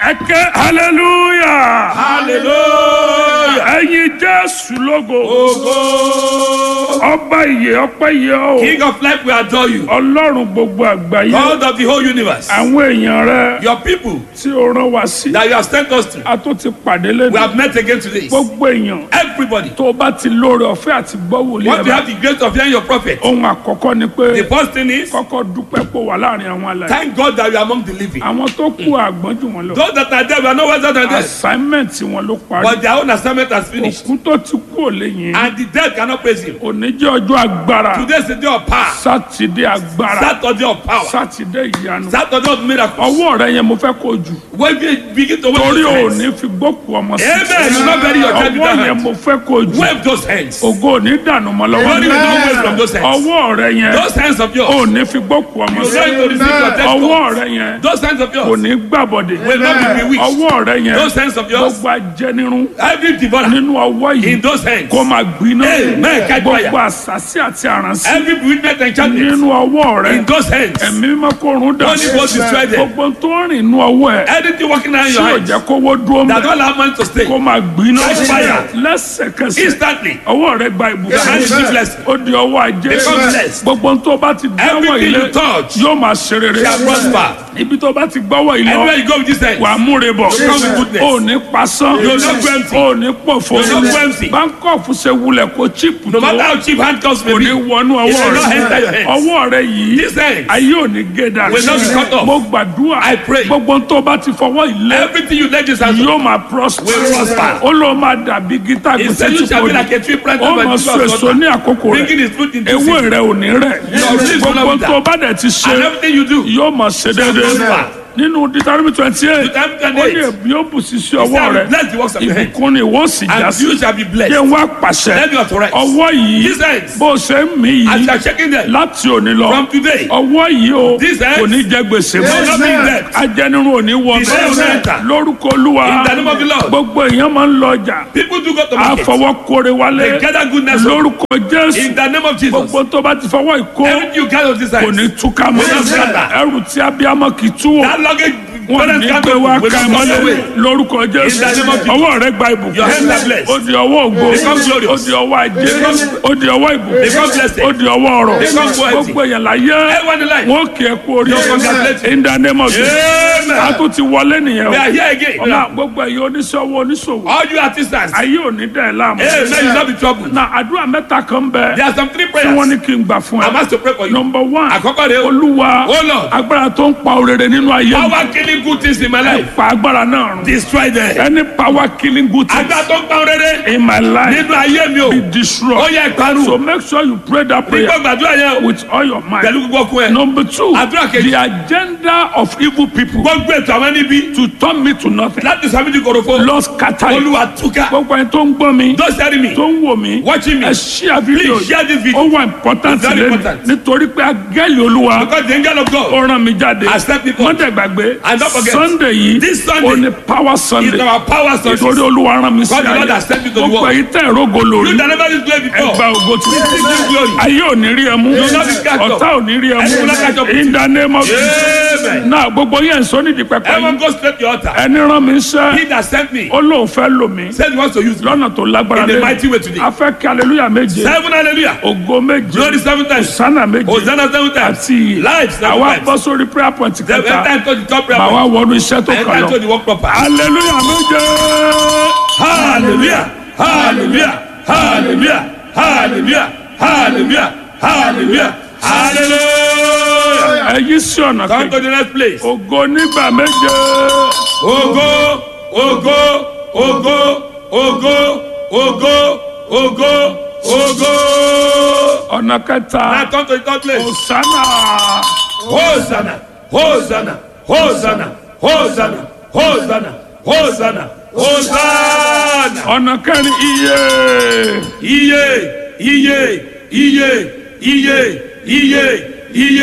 ẹ ké hallelujah hallelujah. ẹyin jésù lógo Ògo. ọba ìyè ọpẹ́ yẹ ọ́ King of life, we adore you. ọlọ́run gbogbo àgbáyé God of the whole universe. àwọn èèyàn rẹ Your people tí o rán wa sí that you have sent us to. a tó ti pàdé We lẹ́nu have met again today. gbogbo èèyàn Everybody. tó o bá ti lóore ọ̀fẹ́ àti gbọ́ wòlíì What ẹ̀ you bá have the grace of hearing your prophet. ohun àkọ́kọ́ ni pé The first thing is kọ́kọ́ dúpẹ́ pò wà láàrin àwọn alàyè thank God that you are among the living. àwọn tó kú àgbọ́n jù wọn lọ Those that are there, we are not wiser than them. assignment wọn ló parí But their own assignment has finished. òkú tó ti kú ò lè yìn And the dead cannot praise him. òní jẹ́ ọjọ́ agbára Today is the day of power. sátidé agbára Saturday of power. sátidé ìyanu Saturday of miracles. ọwọ́ rẹ yẹn mo fẹ́ kó jù When we begin to wave torí those hands. òní fi gbókù ọmọ sí Amen. You not bury your child with ọwọ́ that yẹn hand. mo fẹ́ kó jù Wave those hands. ògo òní dànù mọ́ lọ́wọ́ Glory will not waste from those hands. ọwọ́ rẹ yẹn Those hands of yours. òní fi gbókù ọmọ You sí are going to receive your ọwọ́ testimony. rẹ yẹn Those hands of yours. òní gbàbọ̀dé Will not be bewitched. ọwọ́ rẹ yẹn Those hands of yours. gbogbo ajẹnirun Every devourer nínú ọwọ́ yìí in those hands. kó máa gbiná Amen. Catch fire. gbogbo àṣàṣì àti àràǹsí Every bewitchment enchantment nínú ọwọ́ rẹ in those hands. ẹ̀mí mímọ́ kó run dà Holy Ghost destroy them. gbogbo tó rìn nínú ọwọ́ ẹ̀ Anything working around tí your ò hands jẹ́ kówó dúró that mẹ́ don't allow money to stay. kó máa gbiná Catch fire. lẹ́sẹ̀kẹsẹ̀ Instantly. ọwọ́ rẹ gba Your ìbùkún hands be blessed. ó di ọwọ́ ajé Become blessed. gbogbo tó bá ti dáwọ́ Everything ilé you touch yóò máa ṣe rere shall prosper. ibi tó bá ti gbọ́wọ́ ilé Anywhere you go with this hand. wà á múre bọ̀ You come with goodness. ó ní pasán You will not go empty. ó ní pòfo You will not go empty. báńkọ̀fù ṣe wulẹ̀ kó chíìpù No tó matter how cheap handcuffs may kò ní be. wọnú It ọwọ́ will not enter your rẹ hands. ọwọ́ rẹ yìí This hand. ayé ò ní gé dànù Will not be cut off. mo gbàdúrà I pray. gbogbo tó bá ti fọwọ́ ilé Everything you lay this hands on. yóò máa prosper Will prosper. ó ló máa dàbí gítà He gbèsè said tí you shall kò be like ní a tree planted ó by máa the so river of èso water. ní àkókò Bringing rẹ his fruit into ewé season. rẹ ò ní rẹ̀ Your leaves will not gbogbo wither. tó bá dẹ̀ ti And ṣe everything you do. yóò máa ṣe déédéé prosper. nínú Deuteronomy twenty eight Deuteronomy ó 28. ní èbí ó bù sí sí He ọwọ́ said, rẹ bless the works of your hands. ìbùkún ni ìwọ sì já And sí you shall be blessed. jẹ́ wá pàṣẹ Let me authorize. ọwọ́ yìí These hands. bó ṣe ń mí As yìí you are shaking them. láti òní lọ From today. ọwọ́ yìí o These hands. kò ní jẹ gbèsè will not be in mọ́ debt. ajẹnirun ò ní wọ The devil will enter. lórúkọ olúwa In the name of the Lord. gbogbo èèyàn máa ń lọ ọjà People do go to market. àfọwọ́kore wálé They gather goodness. lórúkọ jésù In the name of Jesus. gbogbo tó bá ti fọwọ́ ìkó Everything you gather on this kò ní hands. túká mọ́ Will not scatter. ẹrù tí abiyamọ kì í tú wò That luggage. wọn parents ní can't pé wá will ká ẹ not mọ́lẹ̀ go away. lórúkọ jésù In the name of Jesus. ọwọ́ rẹ gba ìbùkún Your hands are blessed. ó di ọwọ́ ògo Become glorious. ó di ọwọ́ ajé ó di ọwọ́ ìbùkún Become blessed. ó di ọwọ́ ọrọ̀ Become wealthy. gbogbo èèyàn láyé Everyone in life. wọn kì í kú orí Don't congratulate you. in the name of Jesus Amen. a tún ti wọlé nìyẹn We o are here again. ọ̀nà gbogbo ẹ̀yẹ oníṣòwò oníṣòwò All you artisans. ayé ò ní dẹ̀ láàmú Hey, man, you not be troubled. na àdúrà mẹ́ta kan bẹ There are some three tí wọ́n prayers. ní kí n gbà fún I'm ẹ asked to pray for you. number one Àkọ́kọ́ rẹ̀ o. olúwa Oh, Lord. agbára tó ń pa òrèrè nínú ayé mi Power killing good things in my life. pa agbára náà run Destroy them. any power killing good things Agbára tó ń pa rere in my life nínú ayé mi o. be Ó destroyed yẹ ìparun. so make sure you pray that prayer Nígbà gbàdúrà yẹn o. with all your mind Pẹ̀lú gbogbo ọkùn ẹ̀. number two Àdúrà kejì. the agenda of evil people Gbogbo ètò àwọn níbi. to turn me to nothing Láti sàmì di korofo. lord scatter it Olúwa túká. gbogbo ẹni tó ń gbọ́ mi Don't study me. tó ń wò mí Watching me. ẹ share video Please share this ó video. wà important It's very lẹ́nu important. nítorí pé agẹ́lì olúwa Because the angel of God ó rán mi jáde has sent people. mọ́tẹ̀ gbàgbé And don't forget, sunday yìí this Sunday ó ní power is sunday our power nítorí sources. olúwa rán mi sí God the Lord ayé has sent me to the gbogbo world. èyí tẹ̀ rógo lórí You that never did glory ẹgbà before. ògo tí Receive glory. ayé ò ní rí ẹ mú will not be catch up. ọ̀tá ò ní rí ẹ Ẹni will not catch up mú with in the name of Jesus Amen. náà gbogbo yẹn sọ nídìí pẹpẹ Everyone yìí go straight to your altar. ẹni rán mi sẹ́ He that sent me ó lóun fẹ́ lò mí said he wants to use me lọ́nà tó lágbára in a lẹ́nu mighty way today. a fẹ́ kí aleluya méje Seven hallelujah. ògo méje Glory seven times. sánà méje Hosanna seven times. àti ìyè Life seven àwa times. bọ́ sórí prayer point Then kẹta enter into the top prayer màá wá point. wọnú iṣẹ́ tó kàn Enter lọ into the work proper. aleluya méje Hallelujah. Hallelujah. Hallelujah. Hallelujah. Hallelujah. Hallelujah. Hallelujah. ẹ yí sí ọ̀nà Come to kejì the next place. ògo nígbà méje Ogo, ogo, ogo, ogo, ogo, ogo, ogo. ọ̀nà kẹta Now come to the third place. òsánà Hosanna, Hosanna, Hosanna, Hosanna, Hosanna, Hosanna, Hosanna. ọ̀nà kẹrin iye Iye, iye, iye, iye, iye, iye,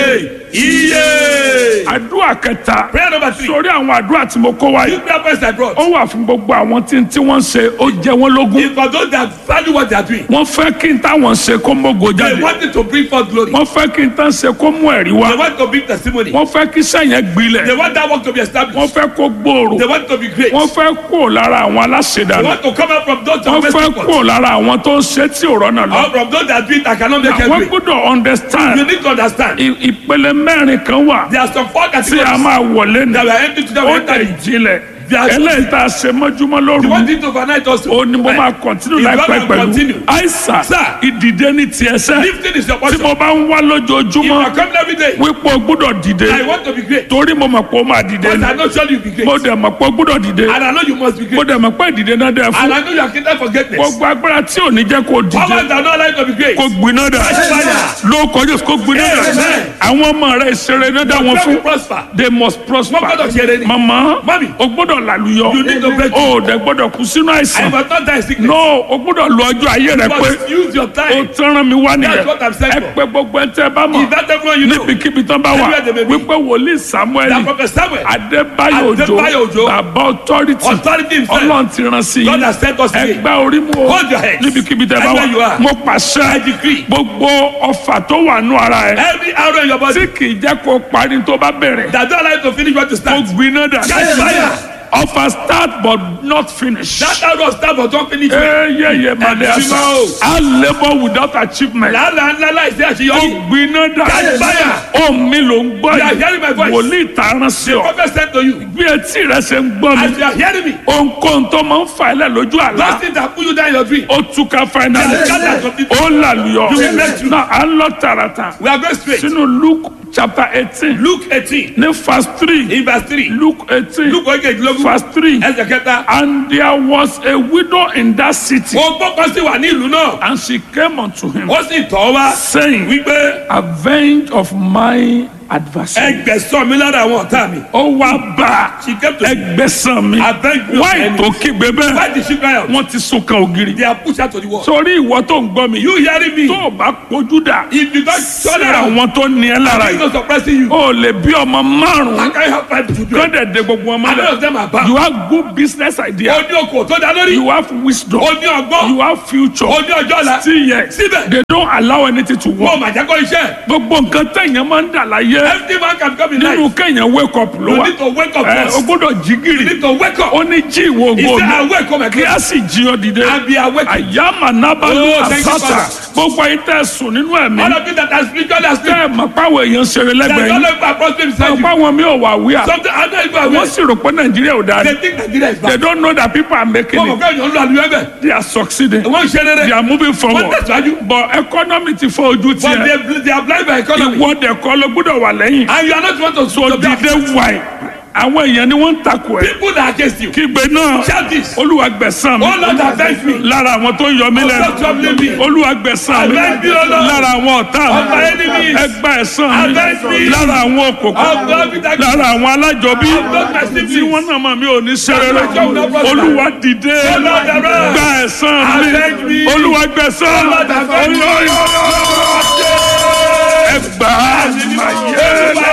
Iye. àdúrà kẹta Prayer number three. sórí àwọn àdúrà tí mo kó Two wáyé prayer points I brought. ó wà fún gbogbo àwọn tí tí wọ́n ń ṣe ó jẹ wọ́n lógún If for those that value what they are doing, wọ́n fẹ́ kí n táwọn ṣe kó mógo they jáde want it to bring forth glory. wọ́n fẹ́ kí n tán ṣe kó mú ẹ̀rí wá They want to bring testimony. wọ́n fẹ́ kí sẹ́yìn gbilẹ̀ They want that work to be established. wọ́n fẹ́ kó gbòòrò They want to be great. wọ́n fẹ́ kó lára àwọn They aláṣẹdànù want to come out from those that wọ́n are fẹ́ messed kó up. lára àwọn tó ń ṣe tí ò rọ́nà lọ Or from those that do it that cannot make àwọn it. gbọ́dọ̀ You understand need to understand. i- ìpele mẹ́rin kan wà There are some four tí a categories máa wọlé ní that were empty to them. ó we dẹ̀ entered. jinlẹ̀ They are- eléyìí tá a ṣe mọ́júmọ́ lóru You want it overnight also. ó ní mo máa continue If láìpẹ́ God will pẹ̀lú continue. àìsàn Sir. ìdìde ní tiẹ̀ sẹ́ Lifting is your tí portion. mo bá ń wá If you lójoojúmọ́ are coming every day, wípé o gbọ́dọ̀ dìde I want to be great. torí mo mọ̀ pé o máa dìde But ni I know surely you'll be great. mo dẹ̀ mọ̀ pé o gbọ́dọ̀ dìde And I know you must be mo great. dẹ̀ mọ̀ pé ìdìde náà dẹ̀ And fún I know you are kingdom for greatness. gbogbo agbára tí ò ní jẹ́ kó dìde Powers that are not allowed to be great. kó gbiná dà Fire. ló kọjú kó gbiná dà Amen. àwọn ọmọ rẹ̀ ìṣeré náà dá wọn Pray fún to prosper. they must prosper Wọ́n gbọ́dọ̀ ṣe eré ni. mama Mami. o gbọ́dọ̀ làlùyọ You need to break o dẹ̀ gbọ́dọ̀ kú sínú I àìsàn must not die in sickness. no o gbọ́dọ̀ lo ọjọ́ ayé rẹ You pé must use your o time. tẹ́ràn mi wá nìyẹn That's what I'm saying ẹ for. pé gbogbo ẹ tẹ́ bá mọ̀ Is that everyone you know? níbikíbi tán bá wà Everywhere they may be. wípé wòlíì samuel That prophet Samuel. adébáyò òjò Adébáyò Òjó. bàbá authority Authority himself. ọlọ́run ti rán sí God i has sent us today. ẹgbẹ́ orí mu o Hold your heads. níbikíbi tẹ́ bá Everywhere you wà are. mo I pàṣẹ decree. gbogbo ọfà tó wà nù ara ẹ Every arrow in your body tí kì í jẹ́ kó parí tó bá bẹ̀rẹ̀ that don't allow you to finish what you kó start. gbiná dà Catch fire. ọfà start but not finish. That arrow start but don't finish. eyeye maleasa Ẹ̀sìn a labour without achievement. Làálàá ńlá láìsí ó àṣeyọrí. gbiná dà Catch fire. ó mi ló ń gbọ́ You are hearing my voice. wòlíì tààràn sí ọ Prophet sent to you. bí etí rẹ ṣe ń gbọ́ As mi you are hearing me. ohunkóhun tó máa ń fa ilẹ̀ lójú Those àlá things that put you down in your dream. ó túká finally They scatter completely. ó làlùyọ You will make through. náà à ń lọ tààràtà We are going straight. sínú luke chapter eighteen Luke eighteen ní verse three in verse three. luke eighteen Luke ogejilogun verse three ẹsẹ̀ kẹta. and there was a widow in that city Mo gbọ́ kan sí wà ní ìlú náà. and she came unto him Ó sì tọ́ wá saying wípé avenge of my adversary. ẹgbẹ̀sán mi lára àwọn ọ̀tá mi. ó wá bá She came to ẹgbẹ́sàn mi Avenge me of wáì enemies. tó kígbe bẹ́ẹ̀ Why did she cry out? wọ́n ti sún kan ògiri. They are pushed out to the wall. sórí ìwọ tó ń gbọ́ mi You hearing me? tó o bá kojú dà If you don't sí turn around, àwọn tó ní ẹ lára I'm yìí not suppressing you. o lè bí ọmọ How márùn-ún can you have five children? kọ́dẹ̀ de gbogbo ọmọ And none of rẹ̀ them are bad. you have good business idea O ní okò tó dá lórí. you have wisdom O ní ọgbọ́n. you have future O ní ọjọ́ ọ̀la. still yet Síbẹ̀. they don't allow anything to Mo work mà jẹ́ kó iṣẹ́. gbogbo nǹkan tẹ̀yàn máa ń dà láyé Every man can come in nínú life. kẹ̀yàn wake up ló You wà need to wake up ẹ o first. gbọ́dọ̀ jí You gìrì need to wake up. ó ní jí ìwọ He ògo said, mi I wake up kí again a sì jí ọ dìde and be awake. àyàmà nábàlú Oh, thank you, àsátà Father. gbogbo ayé tẹ́ sùn nínú ẹ̀mí All of you that are spiritually tẹ́ asleep. ẹ̀ mọ̀ páwọn èèyàn ṣeré That lẹ́gbẹ̀ẹ́ don't yín look at prosperity beside mọ̀ you. páwọn mi ò wà wíà Something I don't even wọ́n aware. sì rò pé nàìjíríà ò dáa They think Nigeria is they bad. don't know that people are making Wọ́n mọ̀ it pé èèyàn ń lo àlùyọ ẹ̀bẹ̀. they are succeeding Wọ́n ń ṣe they rere. are moving forward Wọ́n tẹ̀síwájú. but economy ti fọ́ ojú But tiẹ̀ they they are blind by economy. ìwọ dẹ̀kọ́ ló gbọ́dọ̀ wà lẹ́yìn And you are not want to so to be dìde wáì àwọn èèyàn ni wọ́n ń takò ẹ̀ people that are against you. kígbe náà Shout this. olúwa gbẹ̀san mi Oh Lord, avenge me. lára àwọn tó ń yọ mí Stop troubling me. lẹ́nu olúwa gbẹ̀san mi Avenge me, O Lord. lára àwọn ọ̀tá Of my mi enemies. ẹgbà ẹ̀san Avenge mi me. lára àwọn òkòkò Of God that lára àwọn alájọbí Of those my siblings. tí wọ́n náà mọ̀ mí ò ní ṣeré Of my job, no problem. olúwa dìde Oh Lord, arise. gba ẹ̀san Avenge mi me. olúwa gbẹ̀san Oh Lord, avenge me. olóyè ẹgbà ayé